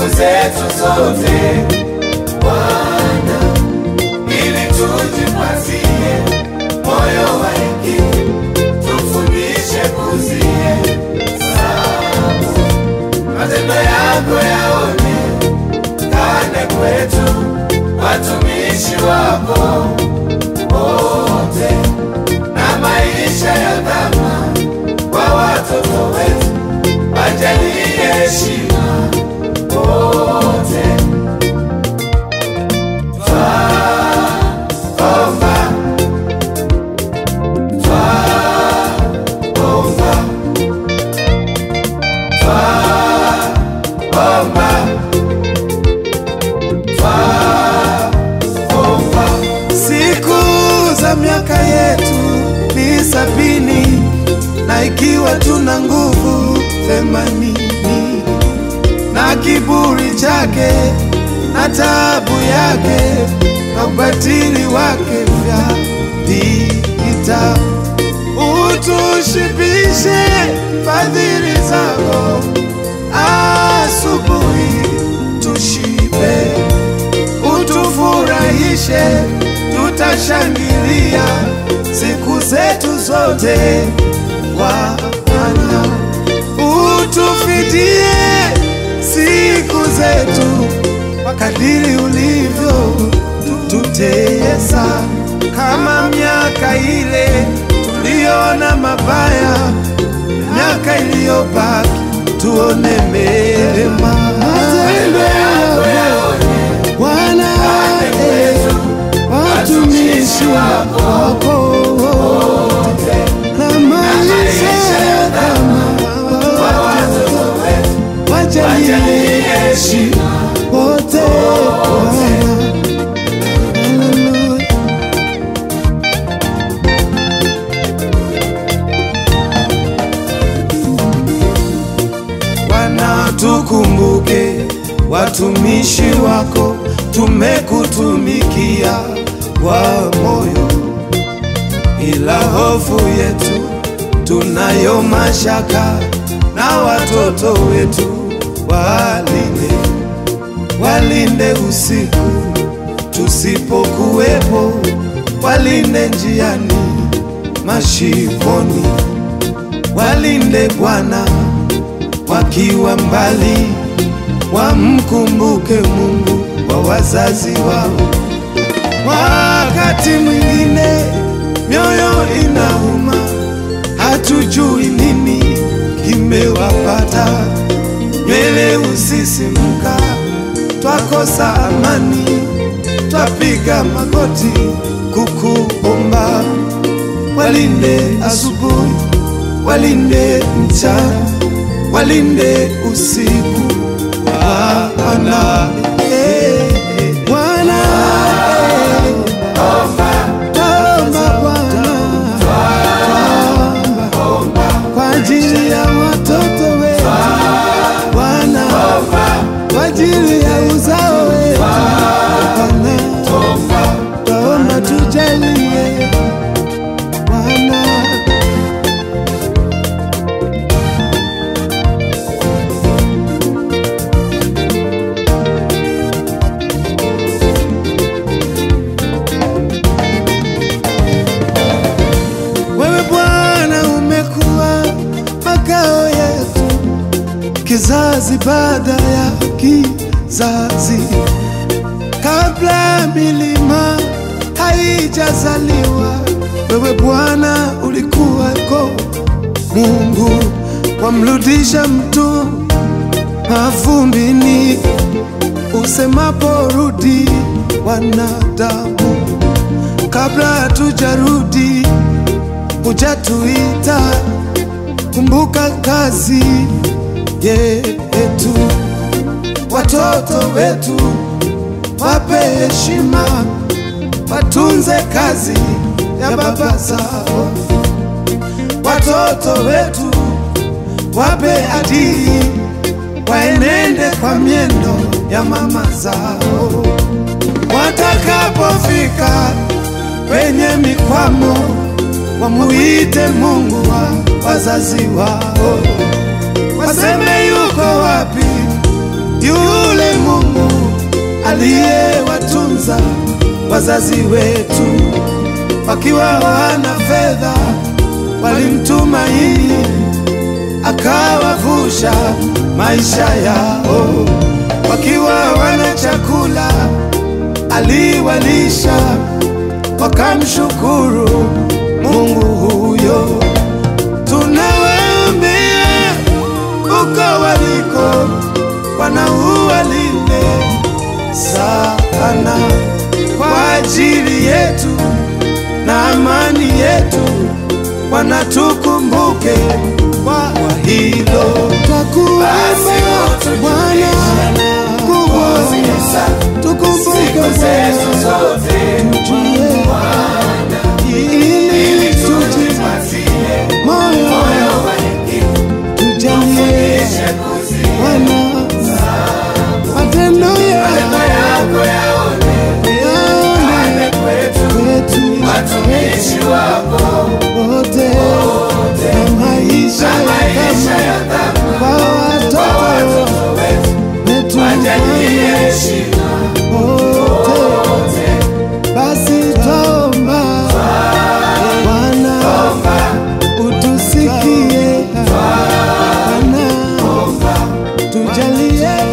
zetu zote Bwana, ili tujipatie moyo wa hekima, tufundishe kuzie sabu, matendo yako yaonekane kwetu, watumishi wako wote, na maisha ya dhama kwa watoto wetu, wajalie heshima wote. Twaomba, twaomba, twaomba, twaomba. Siku za miaka yetu ni sabini, na ikiwa tuna nguvu themanini, na kiburi chake na taabu yake na ubatili wake vya vita, utushibishe fadhili zako, asubuhi tushibe utufurahishe, tutashangilia siku zetu zote. Bwana, utufidie siku zetu kwa kadiri ulivyo tutesa, kama miaka ile tuliona mabaya, miaka iliyobaki tuone mema. Matendo yako Bwana, eh, watumishi wako wote na maisha ya dhama wajalie heshima wote Bwana. Haleluya. Bwana, tukumbuke watumishi wako, tumekutumikia kwa moyo, ila hofu yetu tunayo mashaka na watoto wetu, walinde walinde usiku tusipokuwepo, walinde njiani, mashivoni, walinde Bwana wakiwa mbali, wamkumbuke Mungu wa wazazi wao. Wakati mwingine mioyo inauma, hatujui nini kimewapata, nywele usisimka, twakosa amani, twapiga magoti kukuomba, walinde asubuhi, walinde mchana, walinde usiku, Bwana. Eh, eh, Bwana, eh, Twaomba Bwana, kwa ajili ya watoto wetu Bwana, kwa ajili ya uzao wetu Bwana, twaomba tujalie Bwana. Wewe Bwana umekuwa makao yetu kizazi baada ya kizazi, kabla milima haijazaliwa. Wewe Bwana ulikuwako, Mungu wamrudisha mtu mavumbini, usemapo rudi wanadamu, kabla hatujarudi hujatuita. Kumbuka kazi yetu, watoto wetu wape heshima, watunze kazi ya baba zao. Watoto wetu wape adili, waenende kwa miendo ya mama zao. Watakapofika kwenye mikwamo, wamuite Mungu wa wazazi wao, waseme yuko wapi yule aliyewatunza wazazi wetu wakiwa wana fedha, walimtumaini akawavusha maisha yao, wakiwa wana chakula aliwalisha, wakamshukuru Mungu huyo. Tunawaambia uko waliko, Bwana uwalinde sana kwa ajili yetu na amani yetu, Bwana tukumbuke kwa hilo. Twakuomba Basi utujulishe Bwana kubwa, Kuzihesabu tukumbuke siku zetu Bwana, zote tujue ili ili tujipatie tujipatie moyo moyo wa hekima, tujalie kisha kuzi Bwana matendo matendo yako yako yaone yaone kwetu kwetu watumishi wako wote na maisha na maisha ya ya dhama kwa kwa watoto watoto wetu wetu wajalie heshima wote. Basi twaomba Bwana utusikie, Bwana tujalie